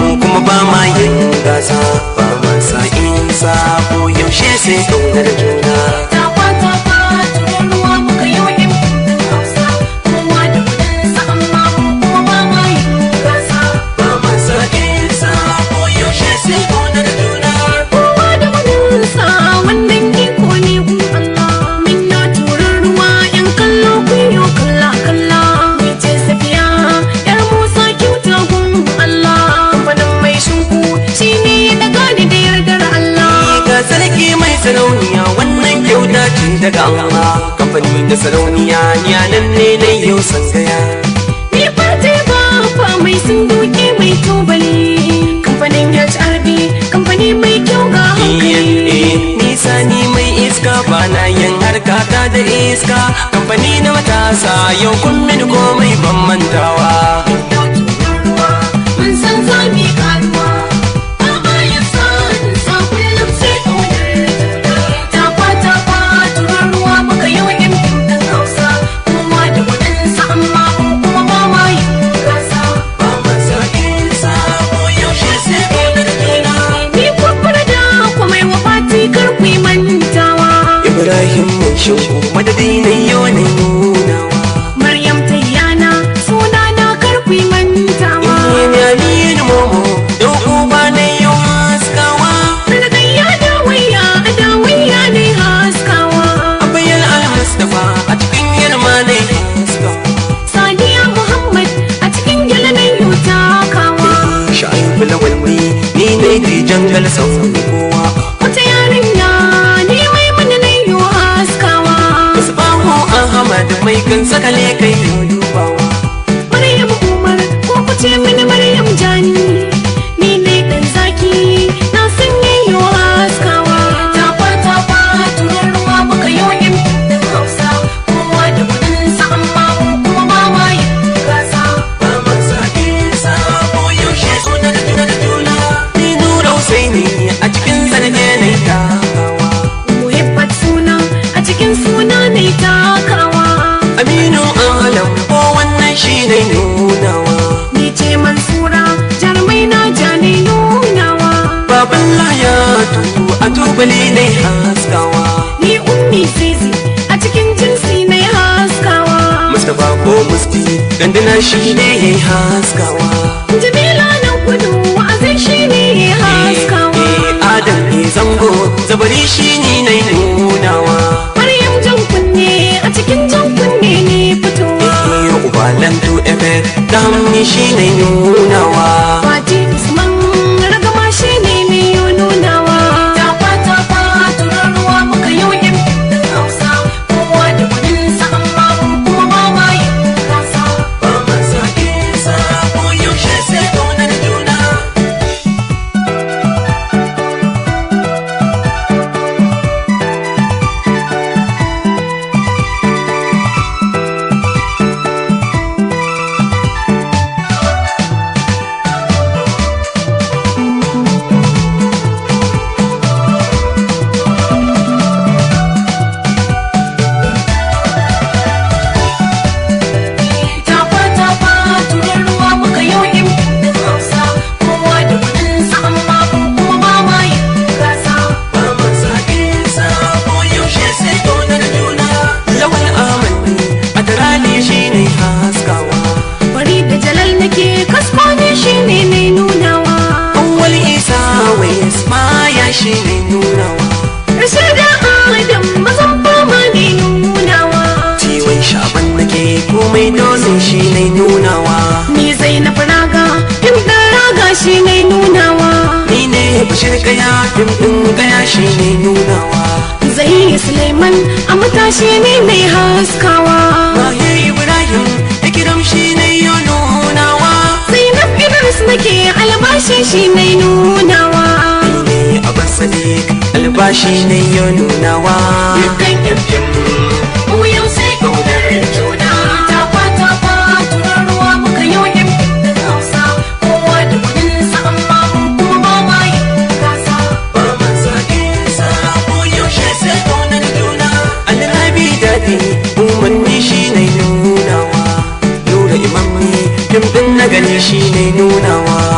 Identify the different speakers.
Speaker 1: kuma ba ma yin gasa ba ma sa in sabo yaushe sai ƙaunar juna
Speaker 2: Tafa tafa turan ruwa muka yi wa ƴan fim Hausa kowa da kuɗinsa amma mu kuma ba ma yin gasa
Speaker 1: ba ma sa in sabo yaushe sai ƙaunar juna
Speaker 2: kowa da kuɗinsa wannan iko ne gun Allah min na turan ruwa ƴan kallo kun yo kalla kalla ni ce safiya ƴar Musa kyauta gun Allah kamfanin mai shinku shine ya daga ni da yardar Allah
Speaker 1: ga sarki mai sarauniya wannan kyauta ce daga Allah kamfani da sarauniya ni a nan ne na yau sangaya
Speaker 2: Ni fate ba fa mai sun duke mai tubali kamfanin HRB kamfani mai kyau ga hankali
Speaker 1: nisa ni mai iska ba na yin harkata da iska kamfani na matasa yau kun mini komai ban mantawa
Speaker 2: Mun san za mu yi karuwa ba a yin san sa kullum sai ƙaunar juna tafa tafa turan ruwa muka yi wa ƴan fim ɗin Hausa kowa da kuɗinsa amma mu kuma ba ma yin gasa
Speaker 1: ba masa isa ko yaushe sai ƙaunar juna
Speaker 2: Ni kwakwar da kwamai wa fati kar ku yi mantawa
Speaker 1: ibrahim mai shinku madadi na yau na nunawa
Speaker 2: Maryam Tayyana suna na karfi mantawa
Speaker 1: Inyani ni momo yau uba na yau haskawa
Speaker 2: Ragayya da wayya da wayya ne haskawa
Speaker 1: abayal al-mustafa a cikin yalma na haskawa
Speaker 2: Sadiya Muhammad a cikin gyalanan takawa
Speaker 1: Sha'ibu lawal ni ni ne di jangal sauran kowa
Speaker 2: Wata yarinya ni mai mana na yi haskawa
Speaker 1: Musbahu Ahmad mai kan sakale kai dubawa
Speaker 2: Maryam Umar ko ku ce mini Maryam Jani Ni ne dan zaki na san yayi haskawa Tafa tafa turan ruwa muka yi wa ƴan fim Hausa kowa da kuɗinsa amma mu kuma ba ma yin gasa
Speaker 1: ba masa isa ko yaushe suna da juna da juna ni nura Husaini a cikin zarge na takawa
Speaker 2: Muhibbat suna a cikin suna ne takawa
Speaker 1: Aminu Alam ko wannan shi ne nunawa
Speaker 2: Ni ce Mansura jarumai na ja ne nunawa
Speaker 1: Baban Layatu a tubali ne haskawa
Speaker 2: Ni ummi zizi a cikin jinsi ne haskawa
Speaker 1: Mustapha ko Musti ganduna shi ne haskawa
Speaker 2: Jamila na gudu wa'azin shi ne haskawa
Speaker 1: Eh, Adam ne zango zabari shi ne na nunawa
Speaker 2: Maryam jan kunne a cikin jan kunne ne fitowa
Speaker 1: Eh, Ubalantu Efe da hamni shi ne nunawa
Speaker 2: Fati Usman ragama shi ne mai yi nunawa Tafa tafa turan ruwa muka yi wa ƴan fim ɗin Hausa Kowa da kuɗinsa amma mu kuma ba ma yin gasa
Speaker 1: ba masa isa ko yaushe sai kaunar juna
Speaker 2: Tafa tafa turan ruwa muka yi wa ƴan fim ɗin Hausa Kowa da kuɗinsa amma mu kuma ba ma yin gasa
Speaker 1: ba masa isa ko yaushe sai kaunar juna lawal amani a tarani shi ne haskawa
Speaker 2: Bari da jalal nake kasko ne shi ne mai nunawa
Speaker 1: awwal isa wai ismaya shi ne nunawa
Speaker 2: Rashid da Adam mazan fama ne nunawa
Speaker 1: ciwon shaban nake komai dole shi ne nunawa
Speaker 2: Ni Zainab Raga, fim ɗin raga shi ne nunawa.
Speaker 1: ni ne bashir kaya fim ɗin kaya shi ne nunawa
Speaker 2: Zai Suleiman a matashi ne mai haskawa.
Speaker 1: mahir ibrahim ikiram shi ne ya nunawa
Speaker 2: Zainab Idris nake albashi shi ne nunawa.
Speaker 1: ni ne abbas sadiq albashi ne ya nunawa
Speaker 2: Dukkan yankin mu yau sai kaunar juna. Tafa tafa turan ruwa muka yi wa yan fim ɗin Hausa. Kowa da kuɗinsa amma mu kuma ba ma yin gasa.
Speaker 1: ba masa isa ko yaushe sai kaunar juna alrabi daɗi umarni shi ne nunawa nura imamni fim ɗin na gani shi ne nunawa